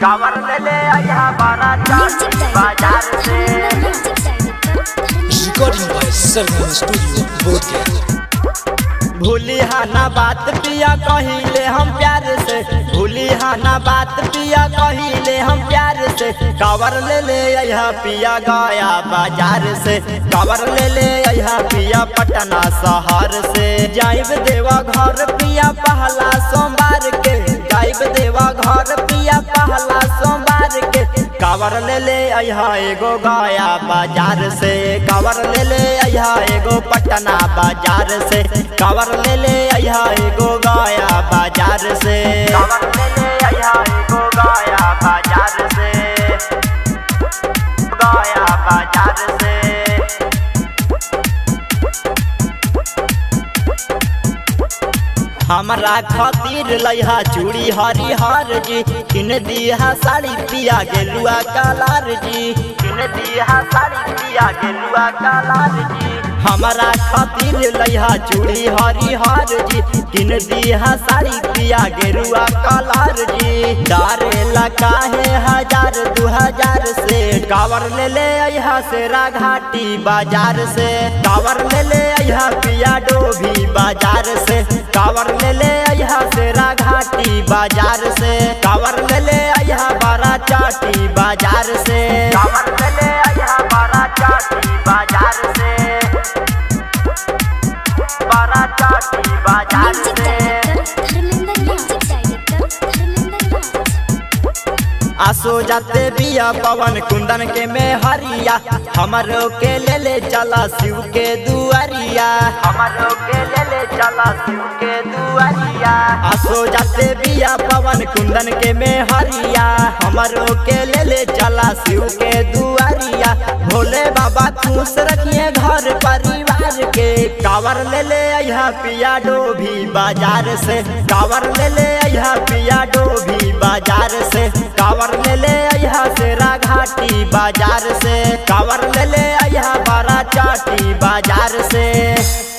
कावर ले ले आया बारा म्यूजिक चाटी बाजार से music director Recording by Sargam Studio, Bodhgaya. भूली हाना बात पिया कहिले हम प्यार से भूली हाना बात पिया कहिले हम प्यार से कावर ले ले आया पिया गया बाजार से कावर ले ले आया पिया पटना शहर से जाइब देवा घर पिया पहला सोमवार के जाइब देवा घर पिया पहला सोमवार के कावर ले ले आया एगो गया बाजार से कावर ले ले आया एगो पटना बाजार से कावर ले ले आया एगो गया बाजार से कावर ले ले आया एगो गया बाजार से गया बाजार से हमरा खातिर लइहा चूड़ी हरिहर जी किन दिया साड़ी पिया गेलुआ कालार जी किन दिया साड़ी पिया गेलुआ कालार जी हमरा खातिर लइहा चूड़ी हरिहर जी किन दिया साड़ी पिया गेलुआ कालार जी डारे काहे हजार दू हजार से कावर ले ले अहा से घाटी बाजार से कावर ले ले अहा पिया डोभी बाजार से कावर ले ले अहा से घाटी बाजार से कावर ले ले अहा बारा चाटी बाजार से कावर ले ले अहा बारा चाटी बाजार से बारा चाटी बाजार म्यूजिक से director Dharmendra music director Dharmendra Raj आसो जाते बिया पवन कुंदन के में हरिया हमरो के ले ले चला शिव के दुआरिया हमरो के ले ले चला शिव के दुआरिया आसो जाते बिया पवन कुंदन के में हरिया हमरो के ले ले चला शिव के दुआरिया भोले बाबा खुश रखिए घर परिवार के कावर ले ले अहा पिया डोभी बाजार से कावर ले ले अहा पिया डोभी बाजार से कावर ले ले अहा सेरा घाटी बाजार से कावर ले ले अहा बारा चाटी बाजार से